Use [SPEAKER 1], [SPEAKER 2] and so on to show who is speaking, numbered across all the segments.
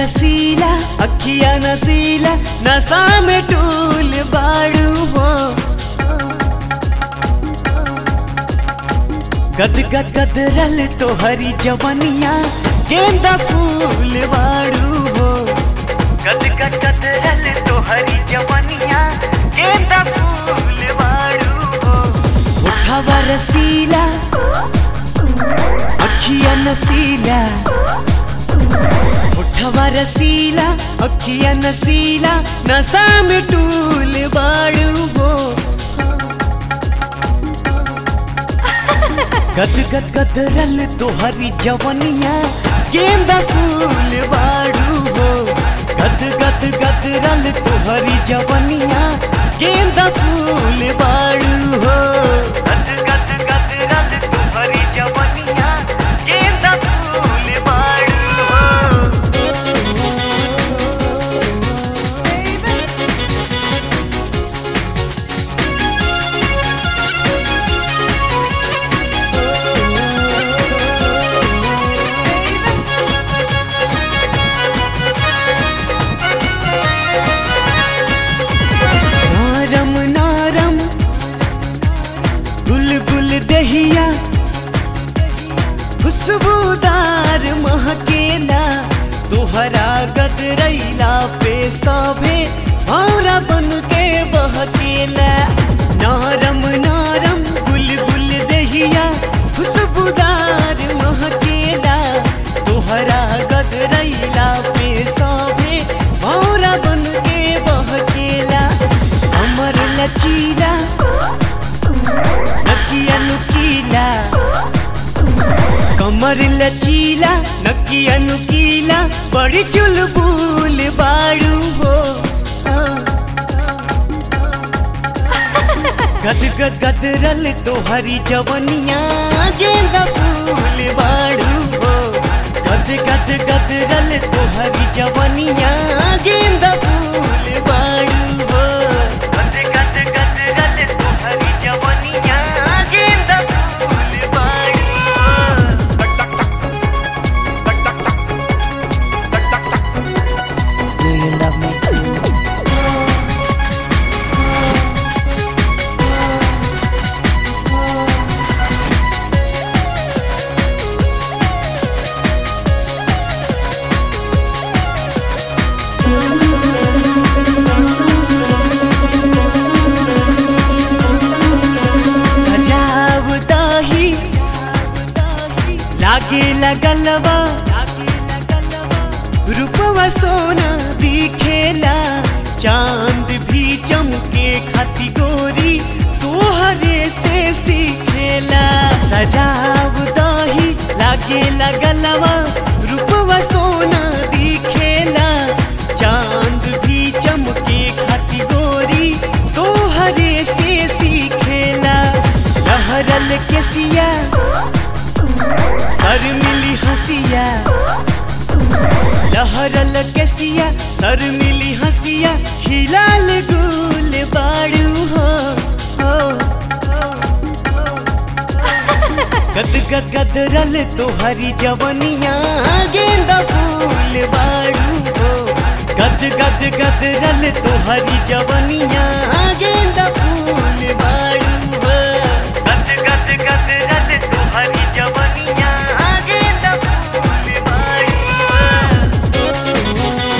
[SPEAKER 1] रसीला अखिया नसीला नशा में टूल बाड़ू हो गद गद गदरल तोहरी जवनिया गेंदा फूल बाड़ू हो गद गद गदरल तोहरी जवनिया गेंदा फूल बाड़ू हो उठावा रसीला अखिया नसीला उठवा रसीला अखिया नसीला नशा में टूल बाड़ू हो गद गद गदरल तोहरी जवनिया गेंदा फूल बाड़ू हो गद गद गदरल तोहरी जवनिया गेंदा फूल बाड़ू हो गद गद गदरल तोहरी जवनिया गेंदा फूल बाड़ू हो नारम नारम गुल गुल दहिया खुशबूदार महकेला तोहरा गदरैला पे सभे भौरा बन के बहकेला नारम नारम गुल गुल दहिया खुशबूदार महकेला तोहरा गदरैला पे सभे भौरा बन के बहकेला अमर लचीला नकिया नुकीला कमर लचीला नकिया नुकीला बड़ी चुलबुल बाड़ू हो गद गद गदरल तोहरी जवनिया गेंदा फूल बाड़ू हो गद गद गदरल तोहरी जवनिया गेंदा फूल बाड़ू हो गद गद गदरल तोहरी जवनिया गेंदा फूल बाड़ू हो
[SPEAKER 2] Do you love me too?
[SPEAKER 1] सजाव दाही लागे लगलवा रूपवा सोना दिखेला चांद भी चमके खाती गोरी तोहरे से सीखेला सजाव दाही लागे लगलवा रूपवा सोना दिखेला चांद भी चमके खाती गोरी तोहरे से सीखेला लहरल केसिया सर मिली हंसिया लहरल केसिया सर मिली हंसिया हिलाल गुल बाड़ू हो हो, हो, हो। गद गद गदरल तोहरी जवनिया गेंदा फूल बाड़ू हो गद गद गदरल तोहरी जवनिया गेंदा फूल बाड़ू हो गद गद गदरल तोहरी जवनिया गेंदा फूल बाड़ू हो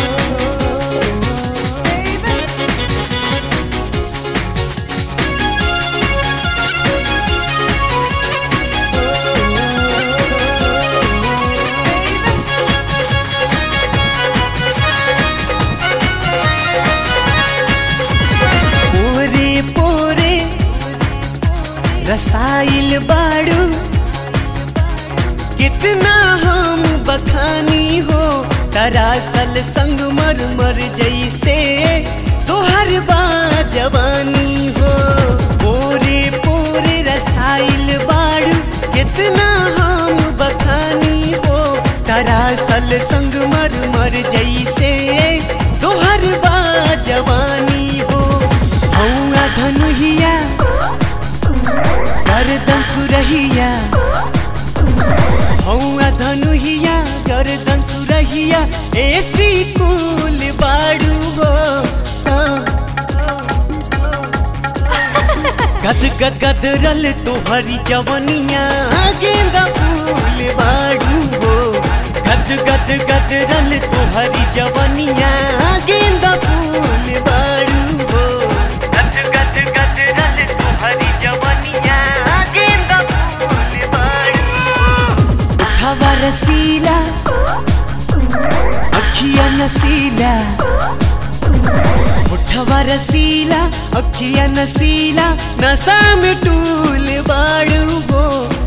[SPEAKER 1] पोरे पोरे रसाइल बाड़ू कितना हम बखानी हो दरअसल संग मर मर जैसे तोहर बा जवानी हो पोरे पोरे रसाइल बाड़ू कितना हम बखानी हो दरअसल संग मर मर जैसे तोहर बा जवानी हो हौआ धनुहिया गर्दन सुरहिया हौआ धनुहिया गर्दन सुरहिया ऐसी गद गद गदरल तोहरी जवनिया गेंदा फूल बाड़ू हो गद गद गदरल तोहरी जवनिया गेंदा फूल बाड़ू हो गद गद गदरल तोहरी जवनिया गेंदा फूल बाड़ू हो हवा रसीला अखिया नसीला उठवा रसीला अखिया नसीला नशा में टूल बाड़ू हो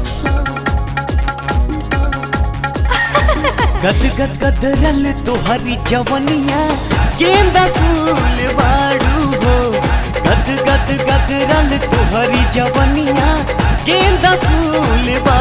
[SPEAKER 1] गद गद गदरल तोहरी जवनिया गेंदा फूल बाड़ू हो गद गद गदरल तोहरी जवनिया गेंदा फूल बाड़ू